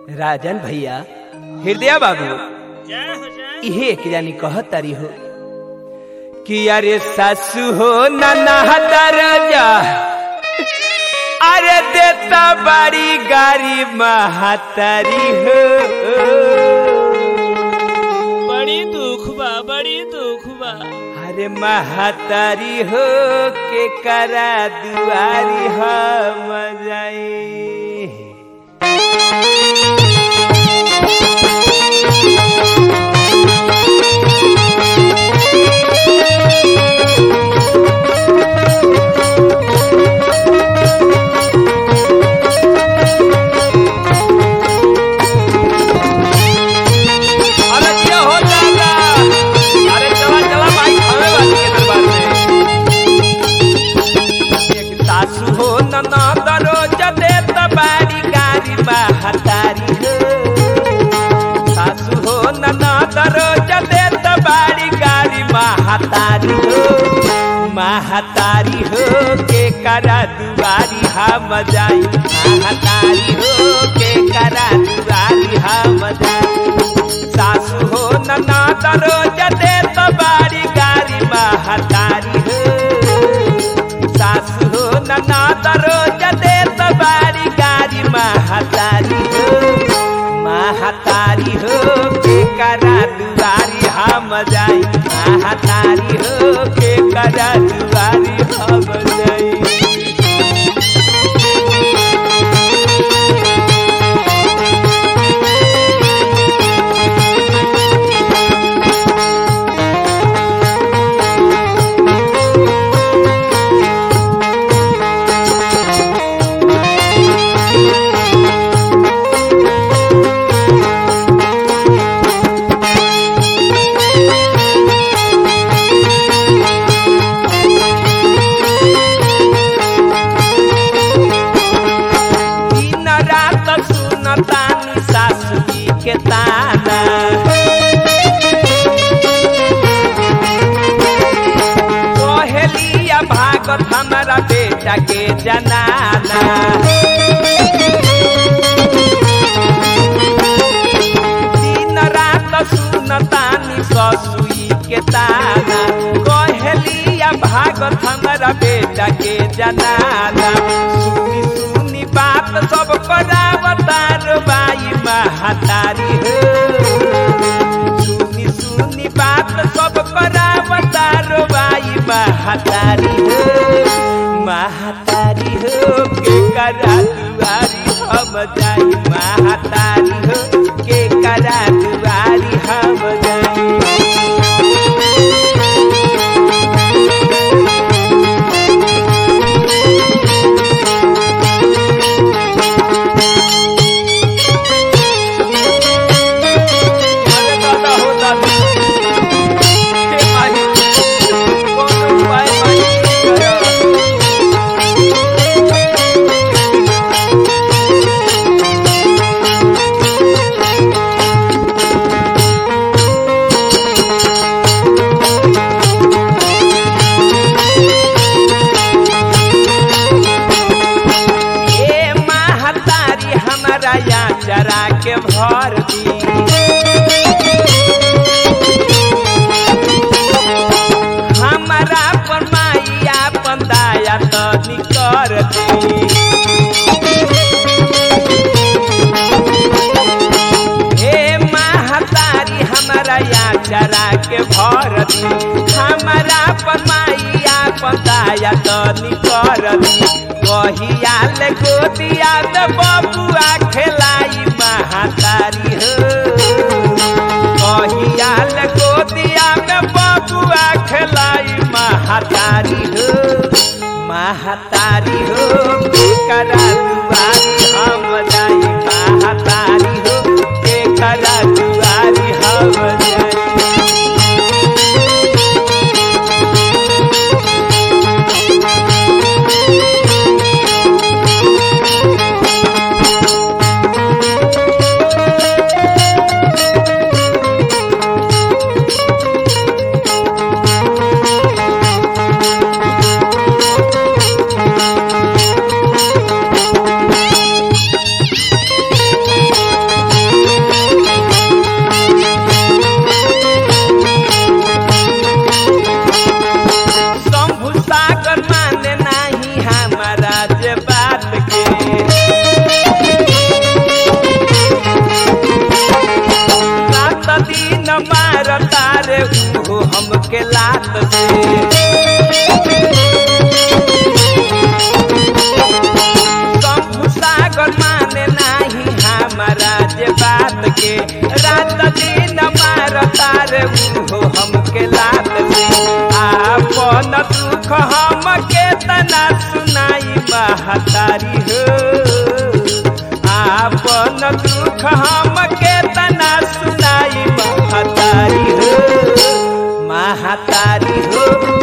राजन भैया हृदय बाबू जय हो जय इहे एक जानी कहत तारी हो कि अरे सासू हो नना राजा अरे देता बड़ी गाड़ी महातारी हो बड़ी दुख बा बड़ी दुख बा अरे महातारी हो के करा दुआरी हम जाई अरे क्या हो जाएगा अरे चला चला भाई हमें वाली के दरबार में एक सासू हो नना दरोज देत बाड़ी गाड़ी महतारी हो सासू हो नना दरोज देत बाड़ी गाड़ी महतारी हो महतारी हो के करा दुआरी हम जाई महतारी हो के करा दुआरी हम जाई सासू हो नना दरोज देत बाड़ी गाड़ी महतारी हो सासु हो नना दरोज देत बारी गारी महतारी हो महतारी हो के करा दुआरी हम जाई महतारी हो के करा दुआरी हम जाई दिन रात सुनतानी सासू जी के ताना कोहलिया भागत हमारा बेटा के जनाना दिन रात सुनतानी ससुई के ताना कोहलिया भागत हमारा बेटा के जनाना सुनी सुनी बात सब करावतार बाई महतारी हो सुनी सुनी बात सब करावतार बाई महतारी हो महतारी हो के करा दुआरी हम जाई महतारी हो के करा दुआरी हम जाई अरे दादा हो दादा हे माही कौन उपाय माही करा ए महतारी हमारा या चरा के भर दी हमारा पर माइया पंदाया तो निकर दी हे महतारी हमारा या चरा के भर दी हमारा पर माइया पंदाया तो निकर दी कहिया ले गोदिया दे बबुआ खेलाई महतारी हो कहिया ले गोदिया में बबुआ खेलाई महतारी हो महतारी हो करा दुआरी हम जाई महतारी हो के करा दुआरी हम जाई रे उहो हमके लात में आपन दुख हमके तना सुनाई महतारी हो आपन दुख हमके तना सुनाई महतारी हो महतारी हो